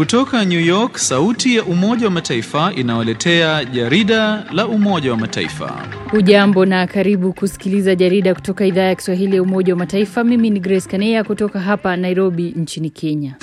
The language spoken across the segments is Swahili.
Kutoka New York, sauti ya Umoja wa Mataifa inawaletea jarida la Umoja wa Mataifa. Hujambo na karibu kusikiliza jarida kutoka idhaa ya Kiswahili ya Umoja wa Mataifa. Mimi ni Grace Kanea kutoka hapa Nairobi nchini Kenya.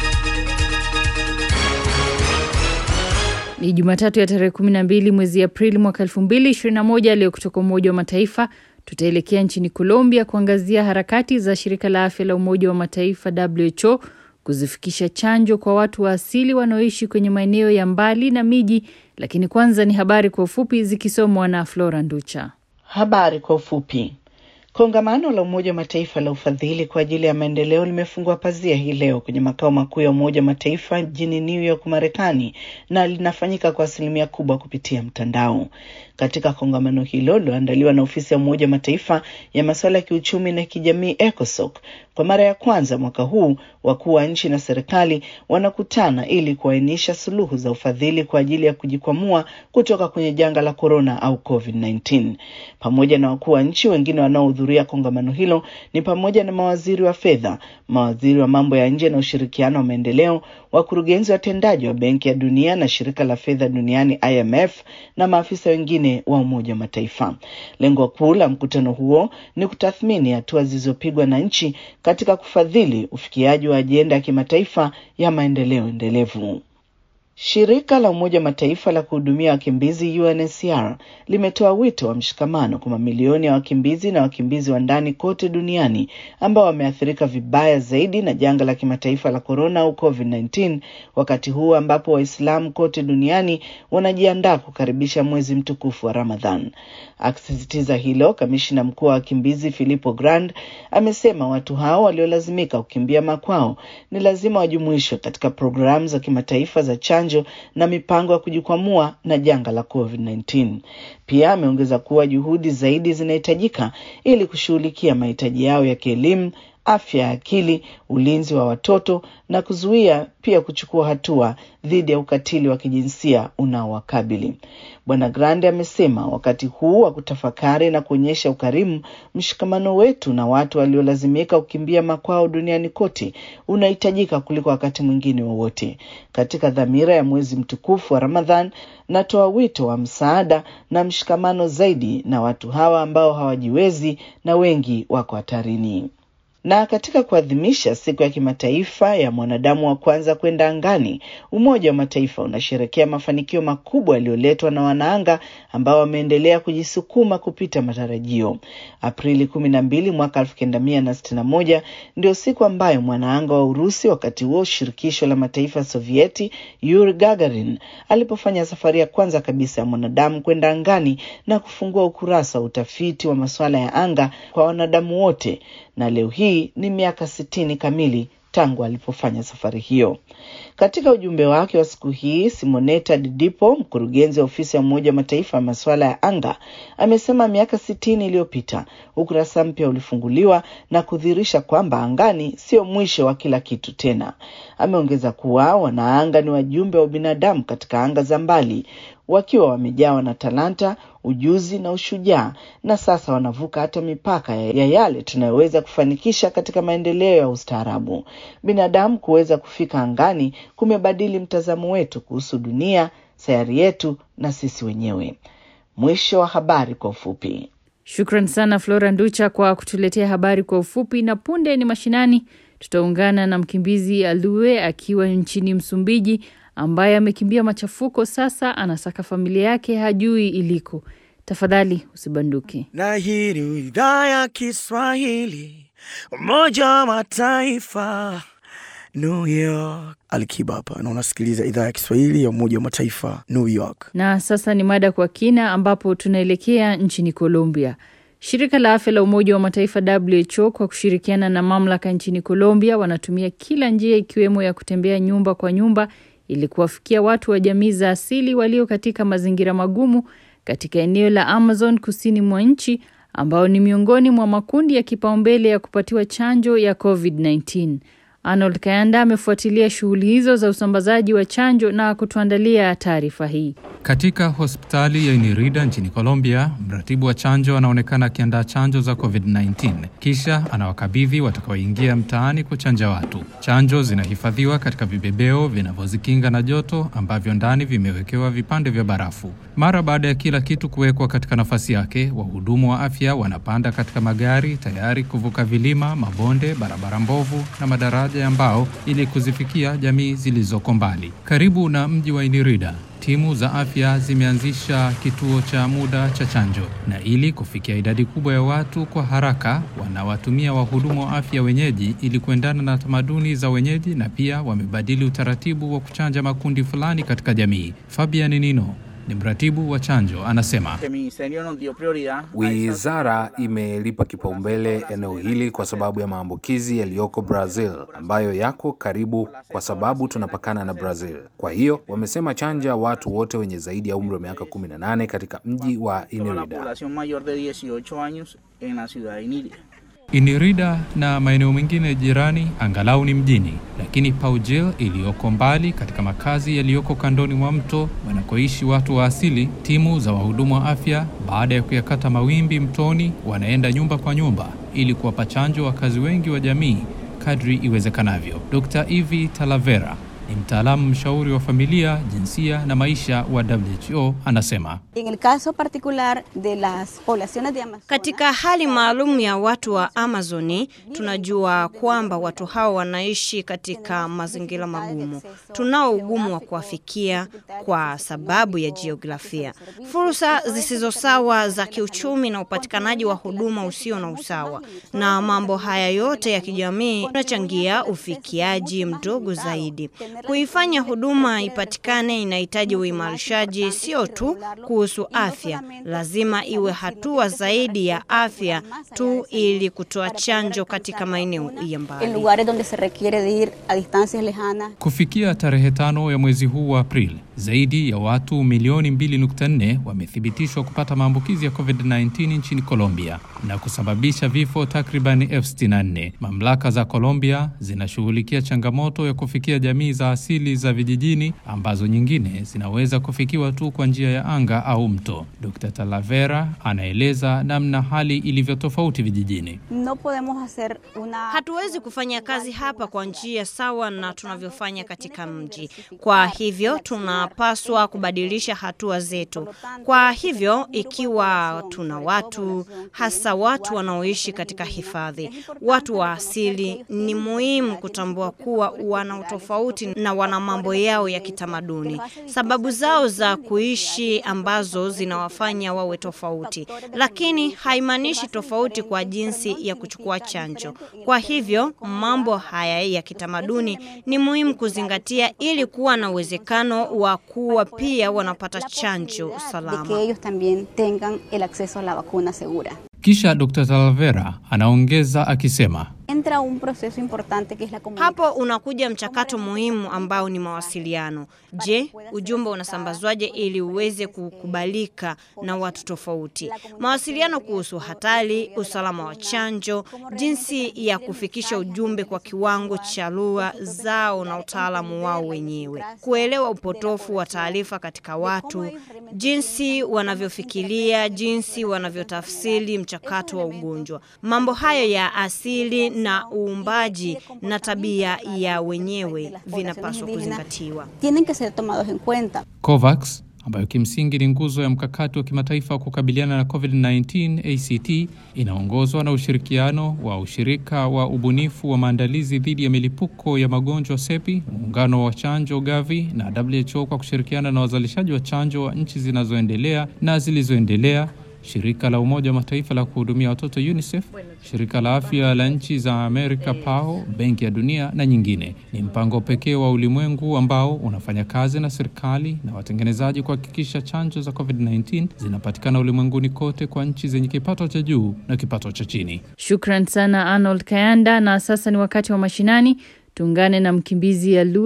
Ni Jumatatu ya tarehe 12 mwezi Aprili mwaka 2021. Leo kutoka Umoja wa Mataifa tutaelekea nchini Colombia kuangazia harakati za shirika la afya la Umoja wa Mataifa WHO kuzifikisha chanjo kwa watu wa asili wanaoishi kwenye maeneo ya mbali na miji. Lakini kwanza ni habari kwa ufupi zikisomwa na Flora Nducha. Habari kwa ufupi. Kongamano la Umoja wa Mataifa la ufadhili kwa ajili ya maendeleo limefungua pazia hii leo kwenye makao makuu ya Umoja wa Mataifa jijini New York, Marekani, na linafanyika kwa asilimia kubwa kupitia mtandao. Katika kongamano hilo liloandaliwa na ofisi ya Umoja wa Mataifa ya masuala ya kiuchumi na kijamii ECOSOC, kwa mara ya kwanza mwaka huu wakuu wa nchi na serikali wanakutana ili kuainisha suluhu za ufadhili kwa ajili ya kujikwamua kutoka kwenye janga la korona au COVID-19. Pamoja na wakuu wa nchi wengine wanaohudhuria kongamano hilo ni pamoja na mawaziri wa fedha, mawaziri wa mambo ya nje na ushirikiano wa maendeleo, wakurugenzi watendaji wa Benki ya Dunia na shirika la fedha duniani IMF na maafisa wengine wa Umoja wa Mataifa. Lengo kuu la mkutano huo ni kutathmini hatua zilizopigwa na nchi katika kufadhili ufikiaji wa ajenda ya kimataifa ya maendeleo endelevu. Shirika la Umoja wa Mataifa la kuhudumia wakimbizi UNHCR limetoa wito wa mshikamano kwa mamilioni ya wakimbizi na wakimbizi wa ndani kote duniani ambao wameathirika vibaya zaidi na janga la kimataifa la korona au COVID-19, wakati huu ambapo Waislamu kote duniani wanajiandaa kukaribisha mwezi mtukufu wa Ramadhan. Akisisitiza hilo, kamishina mkuu wa wakimbizi Filippo Grandi amesema watu hao waliolazimika kukimbia makwao ni lazima wajumuishwe katika programu za kimataifa za chanjo na mipango ya kujikwamua na janga la COVID-19. Pia ameongeza kuwa juhudi zaidi zinahitajika ili kushughulikia mahitaji yao ya kielimu, afya ya akili, ulinzi wa watoto na kuzuia pia kuchukua hatua dhidi ya ukatili wa kijinsia unaowakabili. Bwana Grande amesema wakati huu wa kutafakari na kuonyesha ukarimu, mshikamano wetu na watu waliolazimika kukimbia makwao duniani kote unahitajika kuliko wakati mwingine wowote. Katika dhamira ya mwezi mtukufu wa Ramadhan, natoa wito wa msaada na mshikamano zaidi na watu hawa ambao hawajiwezi na wengi wako hatarini na katika kuadhimisha siku ya kimataifa ya mwanadamu wa kwanza kwenda angani, Umoja wa Mataifa unasherekea mafanikio makubwa yaliyoletwa na wanaanga ambao wameendelea kujisukuma kupita matarajio. Aprili kumi na mbili mwaka elfu kenda mia na sitini na moja ndio siku ambayo mwanaanga wa Urusi, wakati huo shirikisho la mataifa Sovieti, Yuri Gagarin alipofanya safari ya kwanza kabisa ya mwanadamu kwenda angani na kufungua ukurasa wa utafiti wa masuala ya anga kwa wanadamu wote na leo hii ni miaka sitini kamili tangu alipofanya safari hiyo. Katika ujumbe wake wa siku hii, Simonetta Didipo, mkurugenzi wa ofisi ya Umoja wa Mataifa ya masuala ya anga, amesema miaka sitini iliyopita ukurasa mpya ulifunguliwa na kudhihirisha kwamba angani sio mwisho wa kila kitu tena. Ameongeza kuwa wanaanga ni wajumbe wa binadamu katika anga za mbali wakiwa wamejawa na talanta, ujuzi na ushujaa, na sasa wanavuka hata mipaka ya yale tunayoweza kufanikisha katika maendeleo ya ustaarabu. Binadamu kuweza kufika angani kumebadili mtazamo wetu kuhusu dunia, sayari yetu na sisi wenyewe. Mwisho wa habari kwa ufupi. Shukran sana Flora Nducha kwa kutuletea habari kwa ufupi, na punde ni mashinani. Tutaungana na mkimbizi Alue akiwa nchini Msumbiji ambaye amekimbia machafuko, sasa anasaka familia yake, hajui iliko. Tafadhali usibanduke. Na hii ni idhaa ya Kiswahili, Umoja wa Mataifa, New York. Alikiba hapa na unasikiliza idhaa ya Kiswahili ya Umoja wa Mataifa, New York. Na sasa ni mada kwa kina, ambapo tunaelekea nchini Colombia. Shirika la afya la Umoja wa Mataifa WHO kwa kushirikiana na mamlaka nchini Colombia wanatumia kila njia ikiwemo ya kutembea nyumba kwa nyumba ili kuwafikia watu wa jamii za asili walio katika mazingira magumu katika eneo la Amazon kusini mwa nchi ambao ni miongoni mwa makundi ya kipaumbele ya kupatiwa chanjo ya COVID-19. Arnold Kayanda amefuatilia shughuli hizo za usambazaji wa chanjo na kutuandalia taarifa hii. Katika hospitali ya Inirida nchini Colombia, mratibu wa chanjo anaonekana akiandaa chanjo za COVID-19 kisha anawakabidhi watakaoingia mtaani kuchanja watu. Chanjo zinahifadhiwa katika vibebeo vinavyozikinga na joto ambavyo ndani vimewekewa vipande vya barafu. Mara baada ya kila kitu kuwekwa katika nafasi yake, wahudumu wa afya wanapanda katika magari tayari kuvuka vilima, mabonde, barabara mbovu na madaraja ya mbao ili kuzifikia jamii zilizoko mbali. Karibu na mji wa Inirida, timu za afya zimeanzisha kituo cha muda cha chanjo, na ili kufikia idadi kubwa ya watu kwa haraka, wanawatumia wahudumu wa afya wenyeji ili kuendana na tamaduni za wenyeji, na pia wamebadili utaratibu wa kuchanja makundi fulani katika jamii. Fabian Nino ni mratibu wa chanjo, anasema Wizara imelipa kipaumbele eneo hili kwa sababu ya maambukizi yaliyoko Brazil ambayo yako karibu, kwa sababu tunapakana na Brazil. Kwa hiyo wamesema chanja watu wote wenye zaidi ya umri wa miaka 18 katika mji wa Inirida. Inirida na maeneo mengine jirani angalau ni mjini, lakini Paujel iliyoko mbali katika makazi yaliyoko kandoni mwa mto wanakoishi watu wa asili, timu za wahudumu wa afya baada ya kuyakata mawimbi mtoni, wanaenda nyumba kwa nyumba ili kuwapa chanjo wakazi wengi wa jamii kadri iwezekanavyo. Dr. Ivi Talavera ni mtaalamu mshauri wa familia, jinsia na maisha wa WHO anasema. En el caso particular de las poblaciones de Amazonas, Katika hali maalum ya watu wa Amazoni, tunajua kwamba watu hao wanaishi katika mazingira magumu. Tunao ugumu wa kuwafikia kwa sababu ya jiografia, fursa zisizo sawa za kiuchumi na upatikanaji wa huduma usio na usawa, na mambo haya yote ya kijamii yanachangia ufikiaji mdogo zaidi. Kuifanya huduma ipatikane inahitaji uimarishaji sio tu kuhusu afya, lazima iwe hatua zaidi ya afya tu ili kutoa chanjo katika maeneo ya en mbali. lugares donde se requiere de ir a distancias lejanas. Kufikia tarehe tano ya mwezi huu wa Aprili, zaidi ya watu milioni 2.4 wamethibitishwa kupata maambukizi ya COVID-19 nchini Colombia na kusababisha vifo takriban elfu sitini na nne. Mamlaka za Colombia zinashughulikia changamoto ya kufikia jamii za asili za vijijini ambazo nyingine zinaweza kufikiwa tu kwa njia ya anga au mto. Dr. Talavera anaeleza namna hali ilivyo tofauti vijijini. No podemos hacer una Hatuwezi kufanya kazi hapa kwa njia sawa na tunavyofanya katika mji. Kwa hivyo tunapaswa kubadilisha hatua zetu. Kwa hivyo ikiwa tuna watu hasa watu wanaoishi katika hifadhi, watu wa asili, ni muhimu kutambua kuwa wana utofauti na wana mambo yao ya kitamaduni, sababu zao za kuishi ambazo zinawafanya wawe tofauti, lakini haimaanishi tofauti kwa jinsi ya kuchukua chanjo. Kwa hivyo mambo haya ya kitamaduni ni muhimu kuzingatia ili kuwa na uwezekano wa kuwa pia wanapata chanjo de que salama. ellos también tengan el acceso a la vacuna segura. Kisha Dr. Talavera anaongeza akisema Entra un proceso importante que es la comunicación. Hapo unakuja mchakato muhimu ambao ni mawasiliano. Je, ujumbe unasambazwaje ili uweze kukubalika na watu tofauti? Mawasiliano kuhusu hatari, usalama wa chanjo, jinsi ya kufikisha ujumbe kwa kiwango cha lugha zao na utaalamu wao wenyewe, kuelewa upotofu wa taarifa katika watu, jinsi wanavyofikiria, jinsi wanavyotafsiri mchakato wa ugonjwa. Mambo hayo ya asili na uumbaji na tabia ya wenyewe vinapaswa kuzingatiwa. Tienen que ser tomados en cuenta. COVAX ambayo kimsingi ni nguzo ya mkakati wa kimataifa wa kukabiliana na COVID-19 ACT inaongozwa na ushirikiano wa ushirika wa ubunifu wa maandalizi dhidi ya milipuko ya magonjwa SEPI, muungano wa chanjo Gavi na WHO kwa kushirikiana na wazalishaji wa chanjo wa nchi zinazoendelea na zilizoendelea shirika la Umoja wa Mataifa la kuhudumia watoto UNICEF, shirika la afya la nchi za Amerika PAO, Benki ya Dunia na nyingine. Ni mpango pekee wa ulimwengu ambao unafanya kazi na serikali na watengenezaji kuhakikisha chanjo za COVID-19 zinapatikana ulimwenguni kote kwa nchi zenye kipato cha juu na kipato cha chini. Shukran sana Arnold Kayanda. Na sasa ni wakati wa mashinani. Tuungane na mkimbizi Alue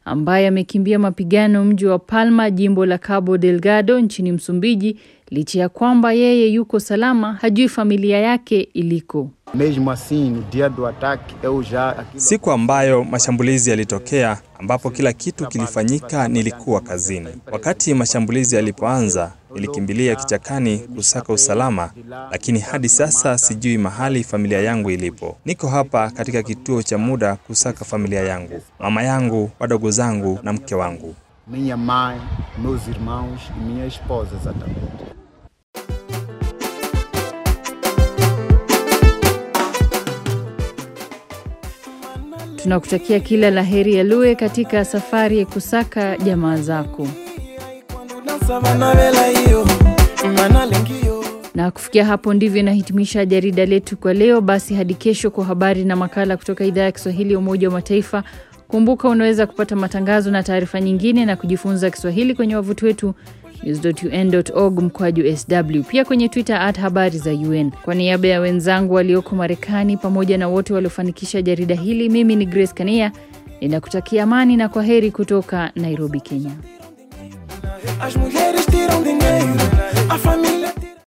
ambaye amekimbia mapigano mji wa Palma, jimbo la Cabo Delgado nchini Msumbiji, licha ya kwamba yeye yuko salama, hajui familia yake iliko. Mesmo assim, no dia do ataque, eu já aquilo... Siku ambayo mashambulizi yalitokea, ambapo kila kitu kilifanyika, nilikuwa kazini. Wakati mashambulizi yalipoanza, nilikimbilia kichakani kusaka usalama, lakini hadi sasa sijui mahali familia yangu ilipo. Niko hapa katika kituo cha muda kusaka familia yangu, mama yangu, wadogo zangu na mke wangu. minha mãe, meus irmãos e minha esposa exatamente. Tunakutakia kila la heri ya Lue katika safari ya kusaka jamaa zako. Na kufikia hapo ndivyo inahitimisha jarida letu kwa leo. Basi hadi kesho kwa habari na makala kutoka idhaa ya Kiswahili ya Umoja wa Mataifa. Kumbuka unaweza kupata matangazo na taarifa nyingine na kujifunza Kiswahili kwenye wavuti wetu news.un.org mkwaju sw, pia kwenye Twitter at habari za UN. Kwa niaba ya wenzangu walioko Marekani pamoja na wote waliofanikisha jarida hili, mimi ni Grace Kania ninakutakia amani na kwa heri kutoka Nairobi, Kenya. As mulheres tiram dinheiro